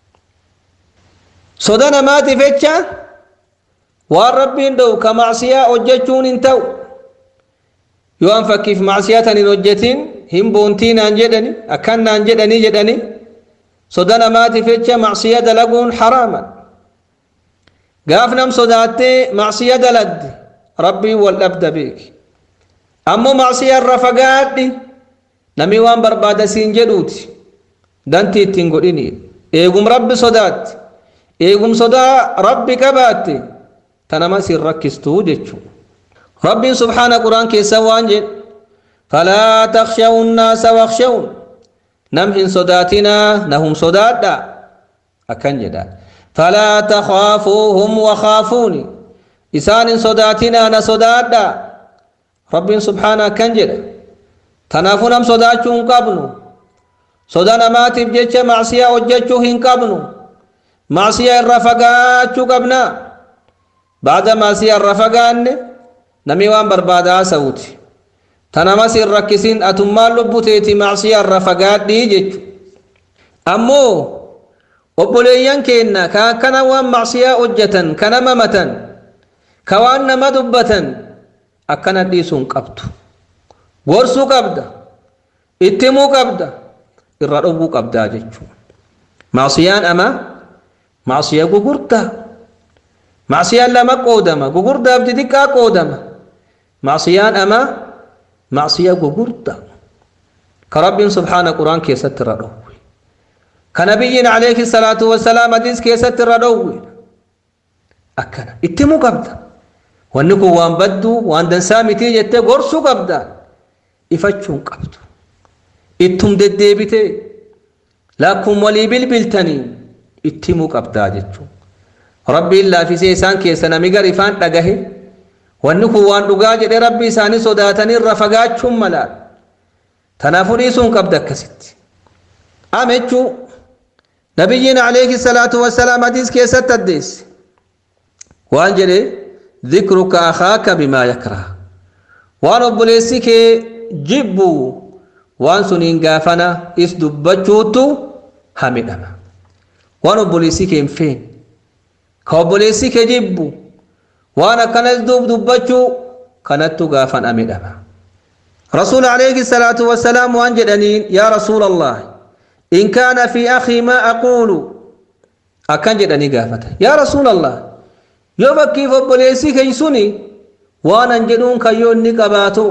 soda namaatiif jecha waan rabbiin dhowu ka macsiyaa hojjechuun hin ta'u yoo an fakkiif macsiyaa tan hin hojjetin hin boontii naan jedhani akkan naan jedhanii jedhani soda namaatiif jecha macsiyaa dalaguun haraaman gaaf nam sodaattee macsiyaa daladde rabbiin wal dhabda beeki ammoo macsiyaa irra fagaadhi nami waan barbaada siin jedhuuti dantii ittiin godhini eegum rabbi sodaatti eegum sodaa rabbi qabaatte tanama sin rakkistuu jechuu rabbiin subhaana quraan keessa waan jedhe falaa takshawu nnaasa wakshawun nam hin sodaatinaa nahum sodaadha akkan jedha falaa takhaafuuhum wakaafuuni isaan hin sodaatinaa na sodaadha rabbiin subhaana akkan jedha tanaafuu nam sodaachuu hin qabnu soda namaatiif jecha macsiyaa hojjechuu hin qabnu macsiyaa irra fagaachuu qabna baada macsiyaa irra fagaanne nami waan barbaada haasa'uuti tanamas hin rakkisin atummaan lubbuteeti macsiyaa irra fagaadhii jechu ammoo obboleeyyan keenna ka akkana waan macsiyaa hojjetan kana mamatan ka waan nama dubbatan akkana dhiisuu hin qabdu gorsuu qabda ittimuu qabda irra dhowwuu qabdaa jechuu macsiyaan ama macsiya gugurdaa macsiyaan lama qoodama gugurdaaf xixiqqaa qoodama macsiyaan ama macsiya gugurda ka rabbiin subhaana quraan keessatti irra dhowwe ka nabiyyiin alayhi salaatu wasalaam hadiis keessatti irra dhowwe akkana ittimuu qabda wanni kun waan badduu waan dansaa mitii jettee gorsuu qabda ifachuu hin qabdu ittum deddeebitee lakkuma walii bilbiltanii ittimuu qabdaa jechuu rabbiin laafisee isaan keessa nami gar ifaan dhagahe wanni kun waan dhugaa jedhe rabbi isaanii sodaatanii irra fagaachuun malaadha tanaafuu dhiisuun qabda akkasitti amechuu nabiyyiin alayhi salaatu wasalaam hadiis keessatti addeesse waan jedhe dhikruka akhaaka bimaa yakraha waan obboleessi kee jibbu waan suniin gaafana is dubbachuutu hamidhama waan obboleessi kee hin feene ka obboleessi kee jibbu waan akkanas duub dubbachuu kanattu gaafan hamidhama رسول عليه الصلاة والسلام وان جدنين يا رسول الله إن كان في أخي ما أقول أكن جدني قافته يا رسول الله yoo fakkiif obboleessii keeysuni waan an jedhuun kayyoo inni qabaatu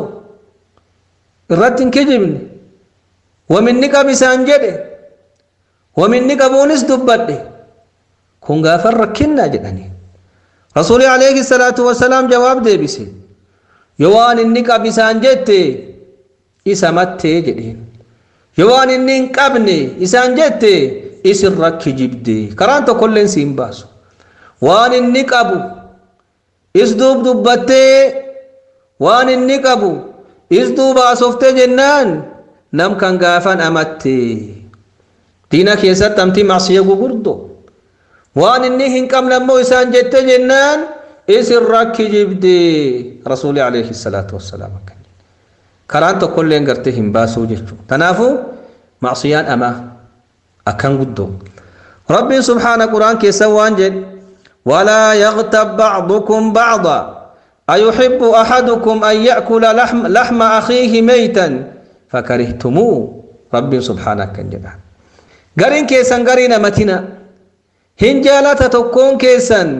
irratti hin kijibne waminni qab isaan jedhe waminni qabuunis dubbadhe kun gaafan rakkinnaa jedhanii rasuuli alayhi salaatu wasalaam jawaab deebise yoo waan inni qab isaan jette isa mattee jedheen yoo waan inni hin qabne isaan jette isin rakki jibde karaan tokkolleen si hin baasu waan inni qabu is duub dubbattee waan inni qabu is duuba asoftee jennaan nam kan gaafan amatte diina keessatti amtii macsiya gugurdo waan inni hin qabne ammoo isaan jette jennaan isin rakki jibde rasuuli alayhi salaatu wassalaam akkan karaan tokkolleen gartee hin baasuu jechuu tanaafu macsiyaan amaa akkan guddoo rabbiin subhaana quraan keessa waan jedhe ولا يغتب بعضكم بعضا أيحب أحدكم أن يأكل لحم, لحم أخيه ميتا فكرهتموه رب سبحانه كان جدا غارين كيسان غارين متنا هنجالة تكون كيسان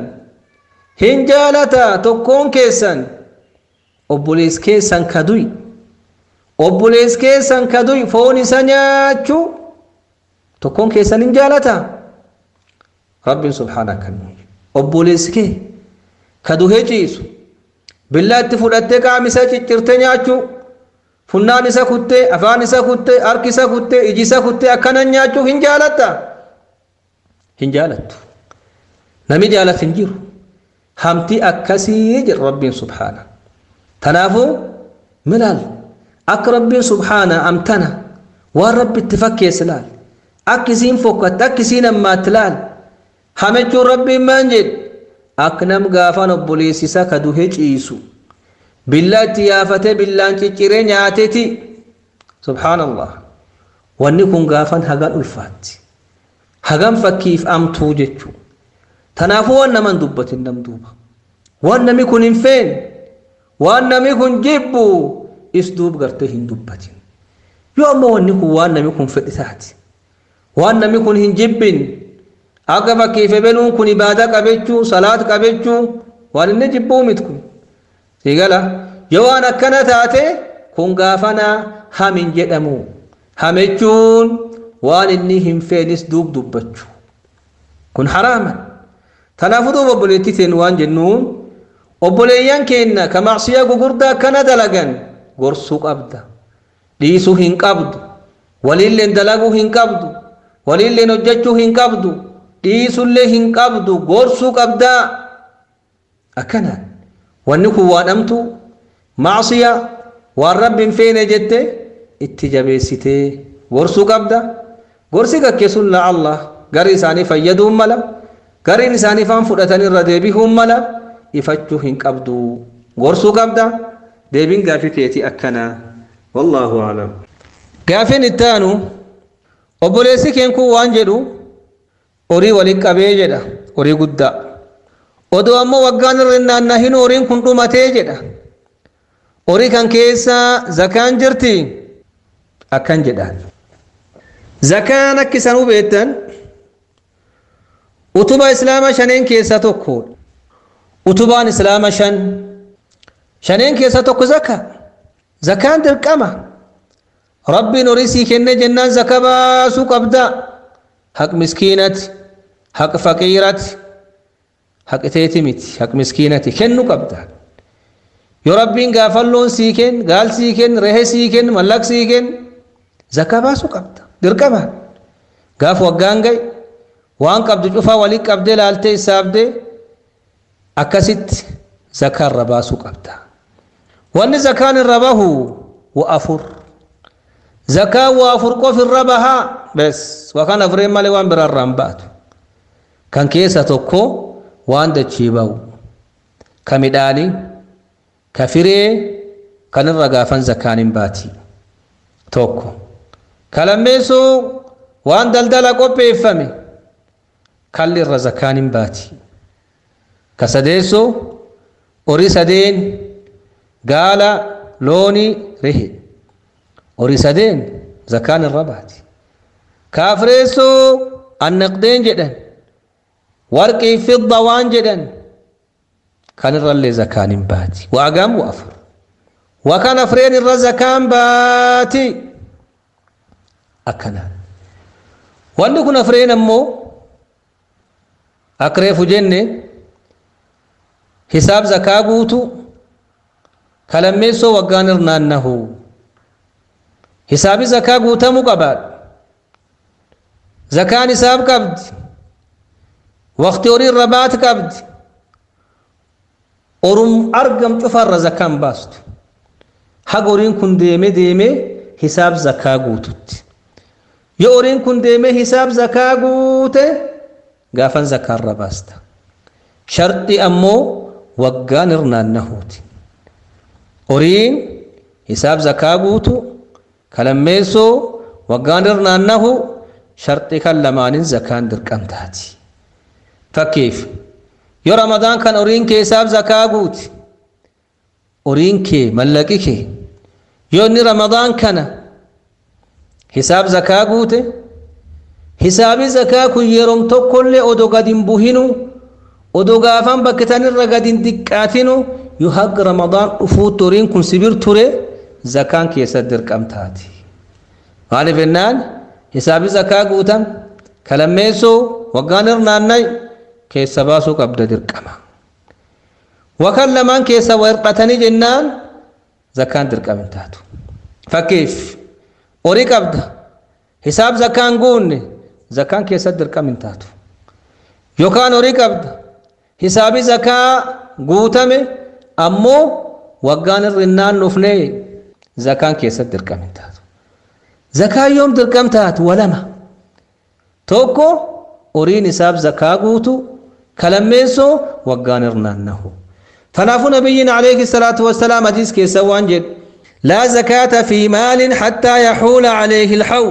هنجالة تكون كيسان أبوليس كيسان كدوي أبوليس كيسان كدوي فوني سنياتشو تكون كيسان هنجالة رب سبحانه كان جدا obboleessi kee ka duhee ciisu billaatti fudhattee qaama isaa ciccirtee nyaachuu funnaan isa kuttee afaan isa kuttee harki isa kuttee iji isa kuttee akkana nyaachuu hin jaalatta hin jaalattu nami jaalatu hin jiru hamti akkasii jedha rabbiin subhaana tanaafuu milaal akka rabbiin subhaana amtana waan rabbi itti fakkeesse laal akka isiin fokkatte akka isiin ammaatti laal hamechuun rabbiin maan jedhe akka nam gaafaan obboleessisa ka duhe ciisu billaa itti yaafatee billaan cicciree nyaateti subhaanallah wanni kun gaafan hagan ulfaatti hagan fakkiif amtuu jechuu tanaafuu waan naman dubbatin nam duuba waan nami kun hin feene waan nami kun jibbu is duub gartee hin dubbatin yoo ammoo wanni kun waan nami kun fedhi taati waan nami kun hin jibbin akka fakkiif ebeluun kun ibaada qabechuu salaat qabechuu waan inni jibbuu mit kun sigala yoo waan akkana taate kun gaafana hamin jedhamu hamechuun waan inni hin feenis duub dubbachuu kun haraama Kanaafuu duuba obboleettii teen waan jennuun obboleeyyan keenya ka macsiyaa gugurdaa kana dalagan gorsuu qabda. Dhiisuu hin qabdu. Waliilleen dalaguu hin qabdu. Waliilleen hojjechuu hin qabdu. Dhiisullee hin qabdu. Gorsuu qabdaa. Akkanaan wanni kun waan dhamtu macsiyaa waan rabbi hin feene jette itti jabeessitee gorsuu qabda. Gorsi gaggeessuun la'alla garii isaanii fayyaduun mala. Gariin isaanii faan fudhatan irra deebi'uun mala. Ifachuu hin qabdu. Gorsuu qabda. Deebiin gaafii keetii akkanaa. Wallaahu a'lam. Gaafiin itti aanu obboleessi keen kun waan jedhu horii waliin qabee jedha horii guddaa. Odoo ammoo waggaan irra naannahin horiin kun dhumatee jedha. Horii kan keessa zakaan jirti akkan jedhaan. Zakaan akka isaan hubeettan utuba islaama shaneen keessa tokkodha. Utubaan islaama shan shaneen keessa tokko zaka. Zakaan dirqama. Rabbiin horii sii kenne jennaan zaka baasuu qabda. Haq miskiinati, haq faqiirati, haq teeti miti, haq miskiinati kennu qabda. Yoo Rabbiin gaafalloon sii kenn, gaal sii kenn, rehe sii kenn, mallaq sii kenn, zaka baasuu qabda. Dirqama. Gaaf waggaan gahe waan qabdu cufaa walii qabdee laaltee isaabdee akkasitti zakaa irra baasuu qabda. Wanni zakaan irra bahu wa afur. Zakaa waa afur qof irra bahaa bes wakaan afureen malee waan biraa irraa hin baatu. Kan keessa tokko waan dachee bahu. Ka midhaanii, ka firee kan irra gaafan zakaan hin baati. Tokko. Ka lammeessoo waan daldala qopheeffame kalli irra zakaan hin baati. Ka sadeessoo horii sadeen gaala loonii rehe. horii sadeen zakaan irra baati. Kaafireessoo annaqdeen jedhan warqii fidda waan jedhan kan irrallee zakaan hin baati. Waagam waa afur. Waa kan afreen irra zakaan baati. Akkanaan. Wanni kun afreen ammoo akka reefu jenne hisaab zakaa guutu kalammeessoo waggaan irnaannahu. hisaabi zakaa guutamuu qabaadha. Zakaan hisaab qabdi. Waqtii horii irra baati qabdi. Orum argam cufarra zakaan baastu. Haga horiin kun deeme deeme hisaab zakaa guututti. Yoo horiin kun deeme hisaab zakaa guute gaafan zakaarra baasta. Sharxi ammoo waggaan irnaannahuuti. Horiin hisaab zakaa guutu kalammeessoo waggaan irnaannahu sharxii kan lamaanin zakaan dirqamtaati. Fakkeef yoo ramadaan kan horiin keessaaf zakaa guuti horiin kee mallaqi kee yoo inni ramadaan kana hisaab zakaa guute hisaabi zakaa kun yeroom tokkollee odoo gad hin buhinu odoo gaafan bakkitanirra gad hin diqqaatinu yoo haga ramadaan dhufuutti horiin kun sibir ture zakaan keessatti dirqamtaati. Maaliif jennaan hisaabi zakaa guutan kalammeessoo waggaan irnaannay keessa baasuu qabda dirqama. Wakan lamaan keessa hir'atanii jennaan zakaan dirqama hin taatu. Fakkeef horii qabda hisaab zakaan guunne zakaan keessatti dirqama hin taatu. Yookaan horii qabda hisaabi zakaa guutame ammoo waggaan irra hin naannofnee zakaan keessatti dirqama hin taatu. Zakaan yoom dirqam taatu walama. Tokko horiin hisaab zakaa guutu kalammeessoo waggaan irra naannahu. Kanaafuu nabiyyiin alayhi salaatu wassalaam hadiis keessa waan jedhu لا زكاة في مال حتى يحول عليه الحول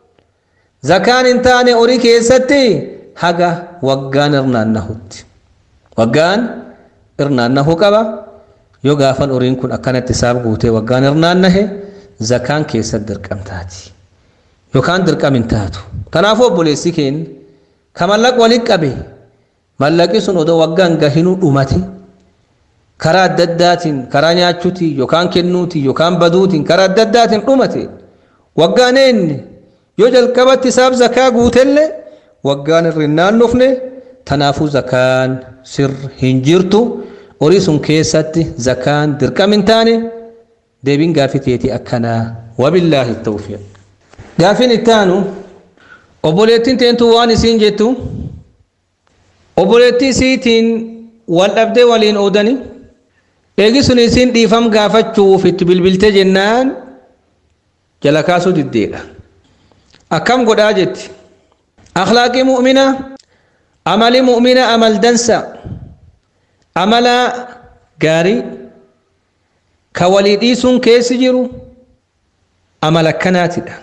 زكاة انتاني أوري كيستي حقا وقان إرنانهوت وقان إرنانه كبا yoo gaafan horiin kun akkanatti isaaf guutee waggaan irnaannahe zakaan keessatti dirqam taati yookaan dirqam hin taatu kanaafuu obboleessi keenya ka mallaq walitti qabe mallaqi sun odoo waggaan gahinuu dhumate karaa adda addaatiin karaa nyaachuutiin yookaan kennuutiin yookaan baduutiin karaa adda addaatiin dhumate waggaan eenye yoo jalqabatti isaaf zakaa guutellee waggaan irra hin naannofne tanaafuu zakaan sir hin jirtu horii sun keessatti zakaan dirqam hin taane deebiin gaafii teetii akkanaa wabillaahi tawfiiq gaafiin ittaanu obboleettiin teentu waan isiin jettu obboleettii isiitiin wal dhabdee waliin oodani eegi sun isiin dhiifam gaafachuuf itti bilbilte jennaan jala kaasuu diddeedha akkam godhaa jetti akhlaaqii mu'mina amali mu'mina amal dansa amala gaarii ka walii dhiisuun keessi jiru amala akkanaatidha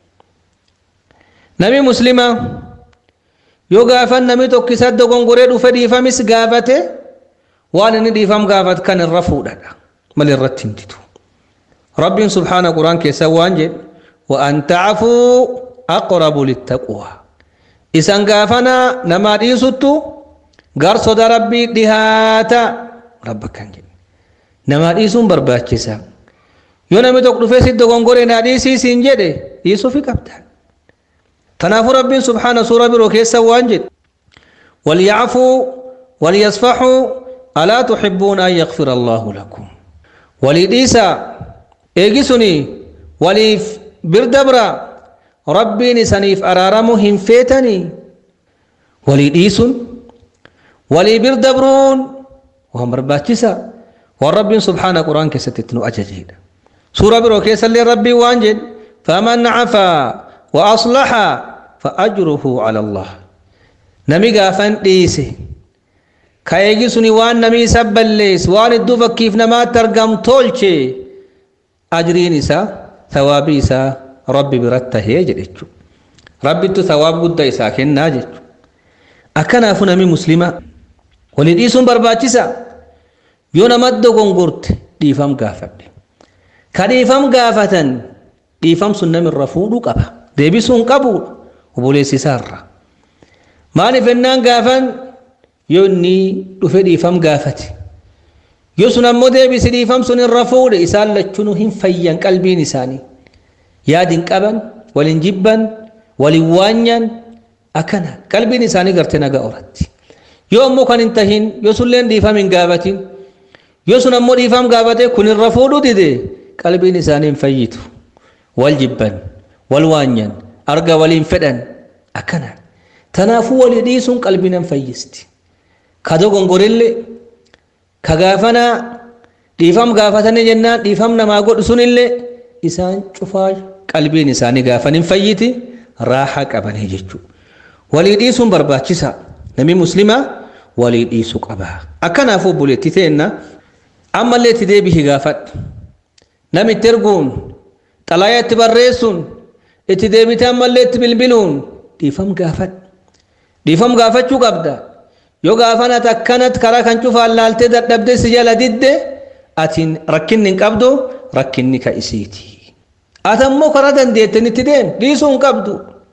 nami muslima yoo gaafan nami tokkisa dogongoree dhufe dhiifamis gaafate waan inni dhiifam gaafat kan irra fuudhadha mal irratti hinditu rabbiin subhaana quraan keessa waan jedhe وأن تعفوا أقرب للتقوى إسان غافنا نما ديسوتو غار صدا ربي دهاتا ربك كان جن نما ديسون برباچسا يو نمي توك دفه سيد غونغوري نا ديسي سينجده ديسو في كبتا تنافو ربي سبحانه سورة برو كيسا وانجد وليعفوا وليصفحوا ألا تحبون أن يغفر الله لكم وليديسا إيجسوني وليف birdabra rabbiin isaniif araaramu hin feetanii walii dhiisun walii birdabruun waan barbaachisa waan rabbiin subhaana quraan keessatti itti nu ajajeedha suura biroo keessallee rabbiin waan jedhe faman cafaa wa aslaxa fa ajruhu cala allah nami gaafan dhiise ka eegi suni waan namii isa ballees waan idduu fakkiif namaatti argam tolche ajriin isaa thawaabii isaa rabbi biratti tahee jedhechu rabbittu thawaab guddaa isaa kennaa jechu akkanaafu nami muslima walii dhiisuun barbaachisa yoo namatti dogongorte dhiifam gaafadhe ka dhiifam gaafatan dhiifam sun namirra fuudhuu qaba deebisuun qabuudha obboleessisaarra maaliif ennaan gaafan yoo inni dhufe dhiifam gaafate yoo sun ammoo deebisi dhiifam sun irra fuudhe isaan lachunuu hin fayyan qalbiin isaanii yaadin qaban walin jibban walin waanyan akkana qalbiin isaanii garte naga oratti yoo ammoo kan hin tahin yoo sunleen dhiifam hin gaafatin yoo sun ammoo dhiifam gaafate kun irra fuudhu dide qalbiin isaanii hin fayyitu wal jibban wal waanyan arga waliin fedhan akkana tanaafuu walii dhiisuun qalbii nan fayyisti ka dogongorillee ka gaafanaa dhiifam gaafatanii jennaan dhiifam namaa godhu sunillee isaan cufaa qalbiin isaanii gaafan hin fayyiti raaxa qabanii jechuudha. Walii dhiisuun barbaachisa. Nami muslimaa walii dhiisuu qaba. Akkanaafuu obboleettii teenna ammallee itti deebihi gaafadhu. Nami itti erguun xalayaa itti barreessuun itti deebitee ammallee itti bilbiluun dhiifam gaafadhu. Dhiifam gaafachuu qabda. Yoo gaafan ati akkanatti karaa kan cufaan laaltee dadhabdee si jala didde atiin rakkinni hin qabdu rakkinni ka isiiti. ati ammoo karaa dandeettanitti deem dhiisuu hin qabdu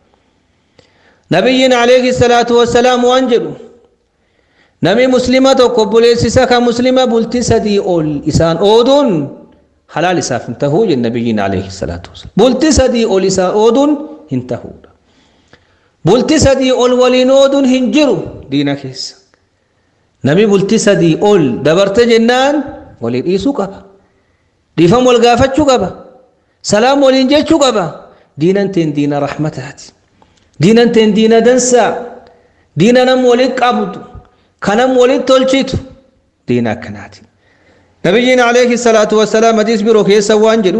nabiyyiin alayhi salaatu wassalaam waan jedhu nami muslima tokko obboleessisa ka muslima bultii sadii ol isaan ooduun halaal isaaf hin tahuu jedhe nabiyyiin alayhi salaatu wassalaam bultii sadii ol isaan ooduun hin tahuudha bultii sadii ol waliin ooduun hin jiru diina keessa nami bultii sadii ol dabarte jennaan walii dhiisuu qaba dhiifam wal gaafachuu qaba سلام ولين جيتشو قبا دينا تين دينا رحمتات دينا تين دينا دنسا دينا نم ولد قبض كنم ولد تولشيت دينا كنات نبينا عليه الصلاة والسلام حديث بروك يسوان جلو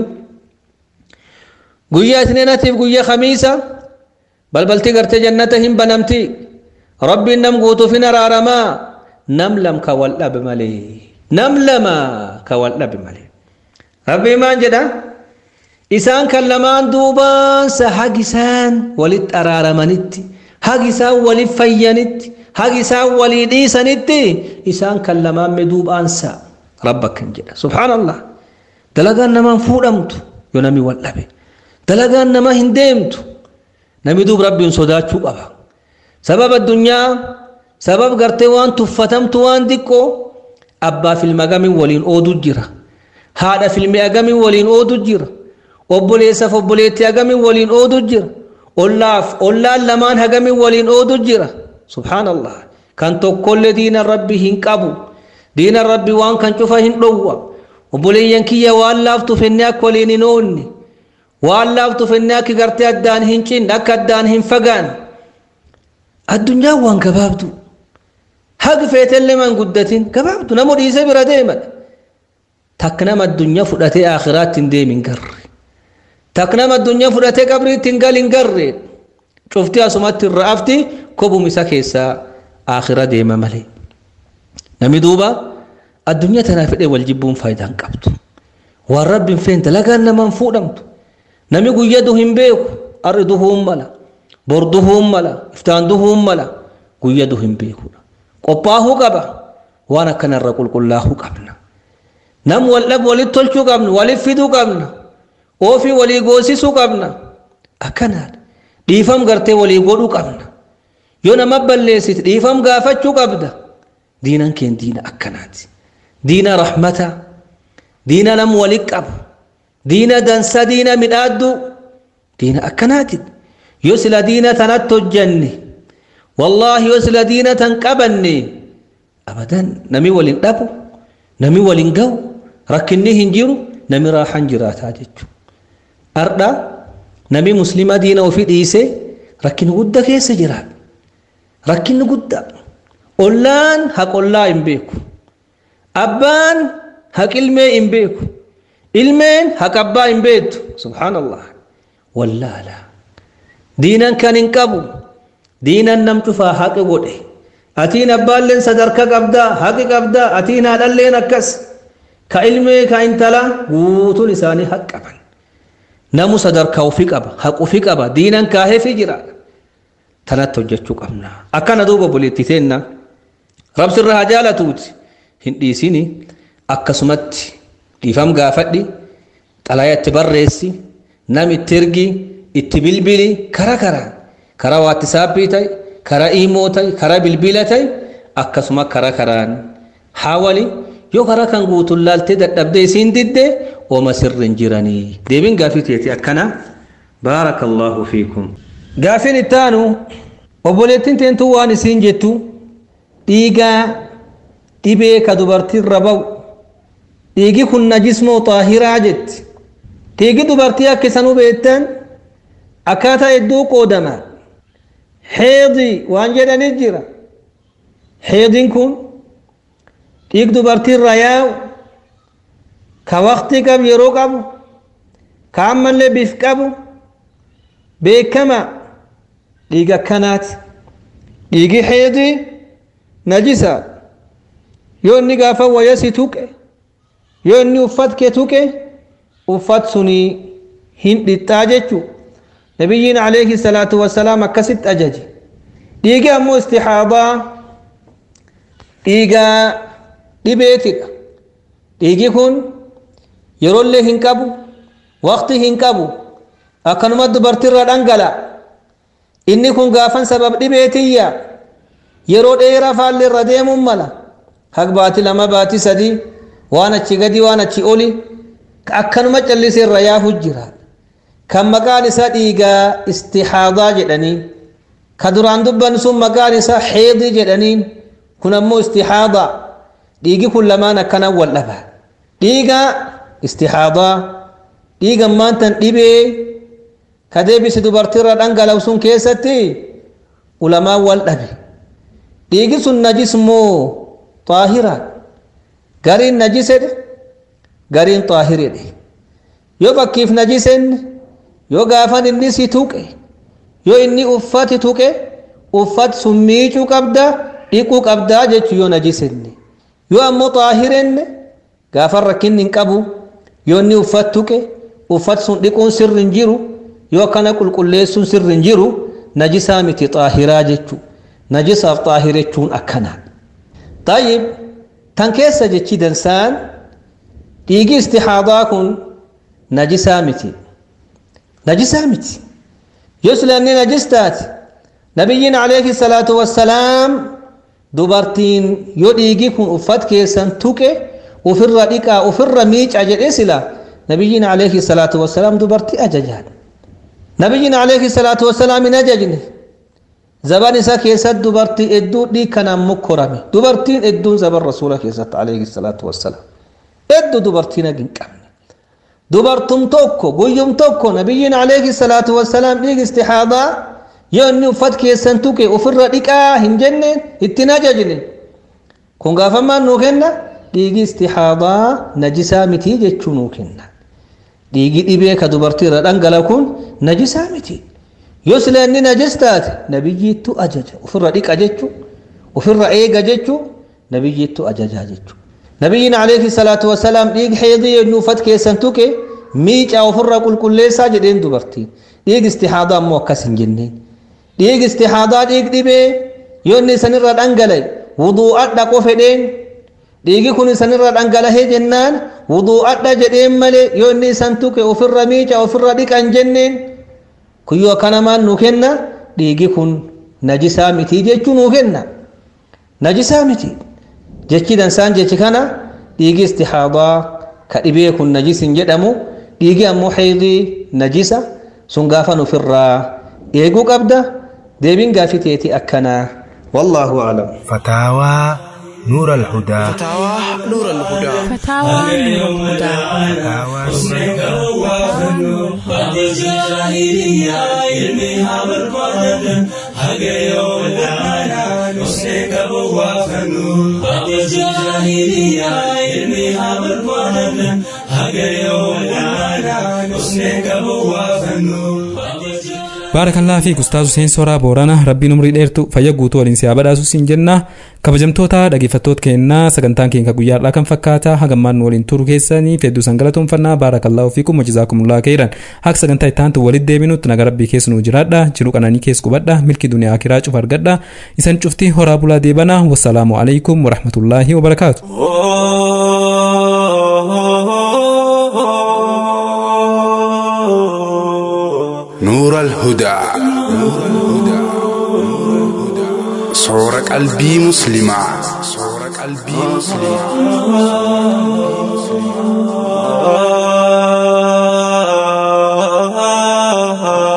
قوية اثنين تيب قوية خميسة بل بل تقرت جنتهم بنمتي ربي نم قوتو فينا رارما نم لم كوال بمالي نم لما كوال بمالي ربي ما جدا isaan kan lamaan duubaansa hag isaan walitti araaramanitti hag isaan walit fayyanitti hag isaan walii dhiisanitti isaan kan lamaan me duubaansa rabba kan jedha subhaanallah dalagaan namaan fuudhamtu yoo nami wal dhabe dalagaan nama hin deemtu nami duub rabbiin sodaachuu qaba sabab addunyaa sabab gartee waan tuffatamtu waan diqqoo abbaa filma gamin waliin oodu jira haadha filmi agamin waliin oodu jira obboleessaaf obboleettii hagamin waliin oodu jira ollaaf ollaan lamaan hagamin waliin oodu jira subhaanallah kan tokkollee diina rabbi hin qabu diina rabbi waan kan cufa hin dhowwa obboleeyyan kiyya waan laaftu fennee akka waliin hin oonne waan laaftu fennee akka gartee addaan hin cinne akka addaan hin fagaan addunyaan waan gabaabdu hagi feetellee man guddatin gabaabdu namu dhiisee bira deeman takka nama addunyaa fudhatee akhiraatti hin deemin garre takka nama addunyaa fudhatee qabriitti hin gal hin garre cufti asumatti irra afti kobum isa keessaa akhira deema malee nami duuba addunyaa tanaa fedhee wal jibbuun faayidaa hin qabdu waan rabbiin feen dalagaan namaan fuudhamtu nami guyya du hin beeku arri duhuun mala bor duhuun mala iftaan duhuun mala guyya du hin beekudha qophaahuu qaba waan akkanarra qulqullaahuu qabna nam wal dhab walit tolchuu qabna walit fiduu qabna oofii walii goosisuu qabna akkanaadha dhiifam gartee walii godhuu qabna yoo nama balleessite dhiifam gaafachuu qabda diinan keen diina akkanaati diina rahmata diina nam walit qabu diina dansa diina midhaaddu diina akkanaati yoo sila diina tanatti hojjanne wallaahi yoo sila diina tan qabanne abadan nami walin dhabu nami walin gahu rakkinni hin jiru nami raahan jiraataa jechu ardha nami muslima diina ofii dhiise rakkinni gudda keessa jiraata rakkinni gudda ollaan haqollaa hin beeku abbaan haqilmee hin beeku ilmeen haqabbaa hin beektu subhaanallah wallaala diinan kan hin qabu diinan nam cufaa haqe godhe atiin abbaalleen sadarka qabdaa haqi qabdaa atiin haadhalleen akkas ka ilmee ka intala guutuun isaanii haq qaban namu sadarkaa ofii qaba haq ofii qaba diinan kaaheefi jira tanatti hojjechuu qabna akkana duuba boleetti teenna rabsirra haa jaalatuuti hin dhiisini akkasumatti dhiifam gaafadhi xalaya itti barreessi nam itti ergi itti bilbili kara karaan karaa waattisaapii ta'e karaa iimoo ta'e karaa bilbila ta'e akkasuma karaa karaan haawali yoo karaa kan guutuun laaltee dadhabdee isiin diddee ooma sirrin jiranii deebiin gaafii teeti akkana baarakallahu fiikum gaafiin ittaanu obboleettiin teentuu waan isiin jettu dhiigaa dhibee ka dubartiirra ba'u dhiigi kun najismoo xaahiraa jetti dhiigi dubartii akka isan hubeettan akkaataa hedduu qoodama heedii waan jedhanit jira heediin kun dhiig dubartiirra yaa'u ka waqtii qabu yeroo qabu ka ammallee bif qabu beekama dhiiga akkanaati dhiigi heedii najisa yoo inni gaafa wayasi tuqe yoo inni uffat kee tuqe uffat sunii hin dhixxaa jechuu nabiyyiin alayhi salaatu wassalaam akkasitti ajaje dhiigi ammoo istixaadaa dhiiga dhibeetidha dhiigi kun yeroollee hin qabu waqti hin qabu akkanuma dubartirra dhangala inni kun gaafan sabab dhibeetiyya yeroo dheeraa faalli irra deemuun mala haq baati lama baati sadii waan achi gadi waan achi oli akkanuma callisee irra yaafu jira kan maqaan isaa dhiigaa istixaadaa jedhanii ka duraan dubban sun maqaan isaa xeedii jedhaniin kun ammoo istixaadaa dhiigi kun lamaan akkanan wal dhaba dhiiga istixaadaa dhiiga maantan dhibee ka deebisi dubartiirra dhangala'u sun keessatti ulamaan wal dhabe dhiigi sun najis moo xaahira gariin najisedhe gariin xaahiredhe yoo fakkiif najisenne yoo gaafan inni si tuqe yoo inni uffati tuqe uffat sun miicuu qabda dhiquu qabdaa jechuu yoo najisenne yoo ammoo xaahirenne gaafan rakkinni hin qabu yoo inni uffat tuqe uffat sun dhiquun sirri hin jiru yoo akkana qulqulleessuun sirri hin jiru najisaa miti xaahiraa jechuu najisaaf xaahirechuun akkanaa طيب tan keessa jechi dansaan dhiigi istixaadaa kun najisaa miti najisaa miti yoo silanni najis taate nabiyyiin alayhi salaatu wassalaam dubartiin yoo dhiigi kun uffat keessan tuqe ufirra dhiqaa ufirra miica jedhe sila nabiyyiin alayhi salaatu wassalaam dubartii ajajaadha nabiyyiin alayhi salaatu wassalaam hin ajajne zaban isa keessatti dubartii hedduu dhiig kanaan mukkorame dubartiin hedduun zaban rasuula keessatti alayhi salaatu wassalaam hedduu dubartiin hagi hin qabne dubartum tokko guyyum tokko nabiyyiin alayhi salaatu wassalaam dhiig istihaadaa yoo inni uffat keessan tuqe ofirra dhiqaa hin jenneen ittiin ajajne kun gaafamaan nuu kenna dhiigi istihaadaa najisaa mitii jechuu nuu kenna dhiigi dhibee ka dubartii irra dhangala kun najisaa miti yoo sila inni najis taate nabiyyiittu ajaja ofirra dhiqa jechuu ofirra eega jechuu nabiyyiittu ajajaa jechuu nabiyyiin alayhi salaatu wasalaam dhiigi heedii yennuu uffat keessan tuqe miicaa ofirra qulqulleessaa jedheen dubartiin dhiigi istihaadaa ammoo akkas hin jenneen dhiigi istihaadaa dhiig dhibee yoo inni isanirra dhangala'e wuduu'adha qofedheen dhiigi kun isanirra dhangalahee jennaan wuduu'adha jedheen malee yoo inni isan tuqe ofirra miica ofirra dhiqan jenneen kuyyoo akkanamaan nu kenna dhiigi kun najisaa mitii jechuu nu kenna najisaa miti jechi dansaan jechi kana dhiigi istihaadaa ka dhibee kun najis hin jedhamu dhiigi ammoo heedii najisa sun gaafan ofirraa eeguu qabda deebiin gaafii teeti akkanaa wallaahu aclam فتاوى نور الهدى فتاوى نور الهدى فتاوى نور الهدى baarakallaa fi gustaazu seensoraa boorana rabbiin umrii dheertu fayya guutuu waliin siyaa badhaasu siin jenna kabajamtoota dhaggeeffattoota keenyaa sagantaan keenya guyyaadhaa kan fakkaata hagammaan nu waliin turu keessanii hedduu san galatoomfannaa baarakallaa ofii kuma jizaakumulaa keeran akka sagantaa ittaantu walitti deebinutti naga rabbii keessa nu jiraadha jiru qananii keessa qubadha milki duniyaa akiraa cufa argadha isan cufti horaa bulaa deebana wassalaamu alaikum warahmatullaahi wabarakaatu. نور الهدى صور قلبي مسلمة صور قلبي مسلمة